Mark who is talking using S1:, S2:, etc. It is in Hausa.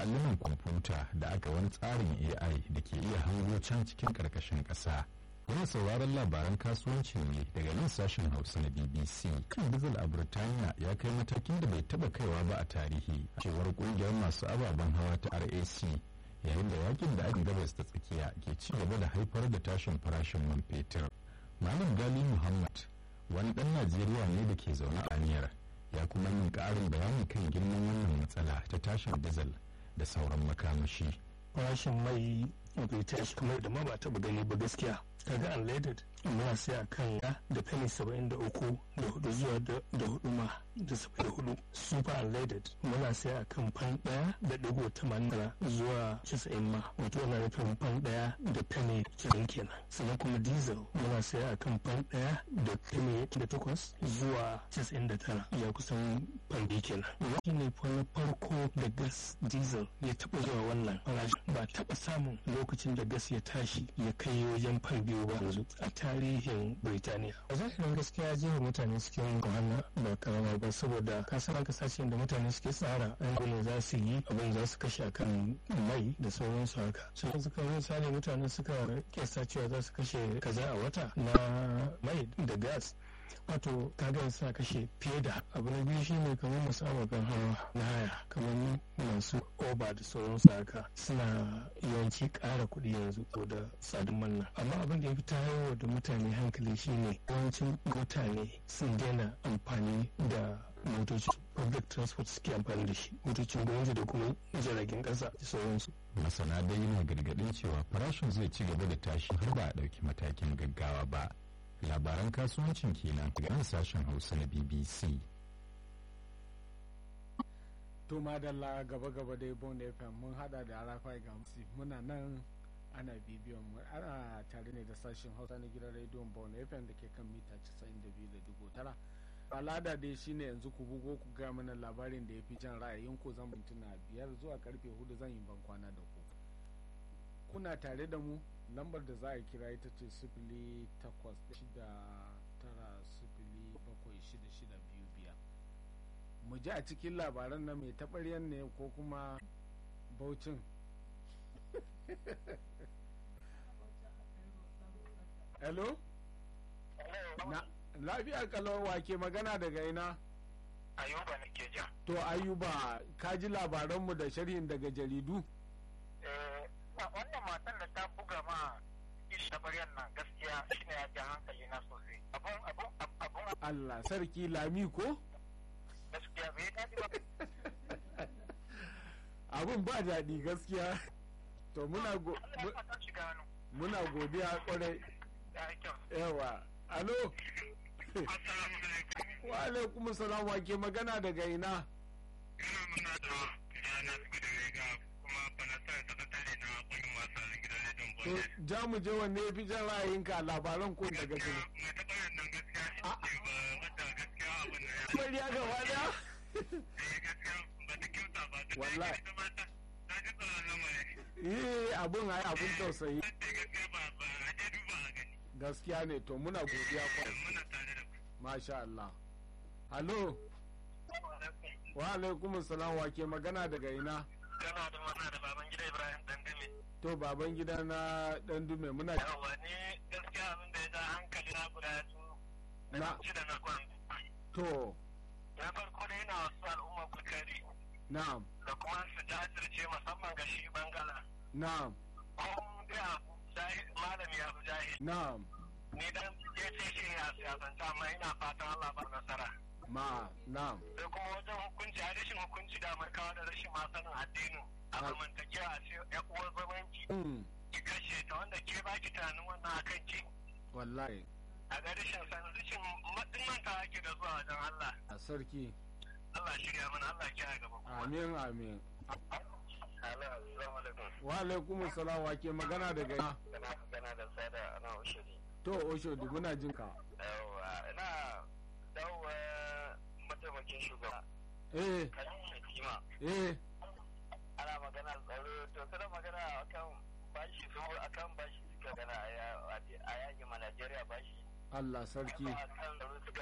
S1: allunan kwamfuta da aka wani tsarin ai da ke iya hango can cikin ƙarƙashin ƙasa Yana sauraron labaran kasuwanci ne daga nan sashen Hausa na BBC. Kan dizal a Burtaniya ya kai matakin da bai taba kaiwa ba a tarihi. Cewar kungiyar masu ababen hawa ta RAC yayin da yakin da ake gabas ta tsakiya ke ci gaba da haifar da tashin farashin man fetur. Malam Gali Muhammad wani ɗan Najeriya ne da ke zaune a Aniyar ya kuma yin ƙarin bayani kan girman wannan matsala ta tashin dizal da sauran makamashi.
S2: Farashin mai bai tashi kamar da ma ba taɓa gani ba gaskiya. kaga unleaded muna sai a kan ya da penny saba'in da uku da hudu zuwa da hudu ma da saba'in da hudu super unleaded muna sai a kan fan daya da digo tamanin zuwa casa'in ma wato ana nufin fan daya da penny kirin kenan sannan kuma diesel muna sai a kan fan daya da penny da takwas zuwa casa'in da tara ya kusan fan biyu kenan wani ne na farko da gas diesel ya taɓa zuwa wannan farashi ba taɓa samun lokacin da gas ya tashi ya kai wajen fan biyu ba yanzu a tarihin Birtaniya. A zahirin gaskiya jefa mutane cikin wahala ba karama ba saboda kasan kasashen da mutane suke tsara an za su yi abin za su kashe akan mai da sauransu haka. Sai suka misali mutane suka kesa cewa za su kashe kaza a wata na mai da gas. wato kaga sa kashe fiye da abu na biyu shine kamar masu ababen hawa na haya kamar masu oba da sauransu haka suna yawanci ƙara kuɗi yanzu ko da tsadin manna amma abin da ya fi tayarwa da mutane hankali shine yawancin mutane sun daina amfani da motoci public transport suke amfani da shi motocin gwamnati da kuma jiragen ƙasa da sauransu
S1: masana dai yana gargaɗin cewa farashin zai ci gaba da tashi har ba a ɗauki matakin gaggawa ba labaran kasuwancin kenan daga nan sashen hausa na bbc
S3: to madalla gaba gaba dai bon fm mun hada da arafa ga musi muna nan ana bibiyon mu ana tare ne da sashen hausa na gidan rediyon bon fm da ke kan mita 92.9 al'ada dai shine yanzu ku bugo ku ga mana labarin da ya fi jan ra'ayin ku zan mintuna biyar zuwa karfe hudu zan yi ban kwana da ku kuna tare da mu lambar da za a kira ita ce sifili takwas shida tara sifili bakwai shida shida biyu biyar mu ji a cikin labaran na mai taɓaryan ne ko kuma baucin hello na lafiya kalau wake magana daga ina
S4: ayuba ne ke ja
S3: to ayuba ka ji labaranmu da sharhin daga jaridu
S4: wannan matan da ta buga ma ishi baryan nan gaskiya shine ya ja hankali na sosai abun abun abun
S3: Allah sarki lami ko
S4: gaskiya bai daɗi ba
S3: abun ba daɗi gaskiya to muna go muna godiya kwarai yawa alo wa alaikum salam wa ke magana daga ina
S4: ina muna da yana da rega kuma fanatar sakatare na kungin wasan gidan rediyon
S3: to ja mu je wanne ya fi jan ra'ayinka labaran ko daga gari
S4: mai taɓa nan gaskiya shi ce ba wadda gaskiya abin da ya
S3: Mariya gaba daya
S4: eh gaskiya ba ta kyauta ba ta
S3: Wallahi.
S4: ta ba ta ta ji tsoron lamarin
S3: eh abun ai abun tausayi
S4: ta gaskiya ba ba a je duba a gani
S3: gaskiya ne to muna godiya kwarai
S4: muna tare da ku
S3: masha Allah halo wa alaikum salam wa ke magana daga ina
S4: kana da magana da baban gida ibrahim dangane
S3: to baban gida na dan dume muna
S4: yawa ni gaskiya abin da ya ja hankali na guda su
S3: na
S4: ci da na kwan
S3: to
S4: na farko dai yana wasu al'umma kokari
S3: na'am
S4: da kuma su jajirce musamman ga shi bangala
S3: na'am
S4: ko dai abu jahi- malami ya fi jahil
S3: na'am
S4: ni dan ya ce shi ya siyasanta amma ina fatan Allah ba nasara
S3: ma na'am
S4: sai kuma wajen hukunci a rashin hukunci da amurkawa da rashin masanin addinin a
S3: Ah.
S4: zamantakewa a ce ya uwar zamanci
S3: mm,
S4: ki kashe ta wanda ke baki tunanin wannan akan ki
S3: wallahi
S4: a ga rashin san rashin matsin manta ake da zuwa wajen Allah
S3: a sarki
S4: Allah shirya mana Allah kiyaye gaba kuma
S3: amin amin
S4: Hello, assalamu alaikum.
S3: wa alaikum salam wa ke magana daga ina
S4: Kana magana da sada ana ushiri.
S3: to oshodi muna jin ka
S4: Yawwa, ina dawowa mataimakin shugaba.
S3: eh
S4: Kalin Kima.
S3: eh
S4: Ana magana tsaro, to kada magana akan bashi su akan bashi suka gana a yaki ma Najeriya bashi.
S3: Allah sarki
S4: Akan tsaro suka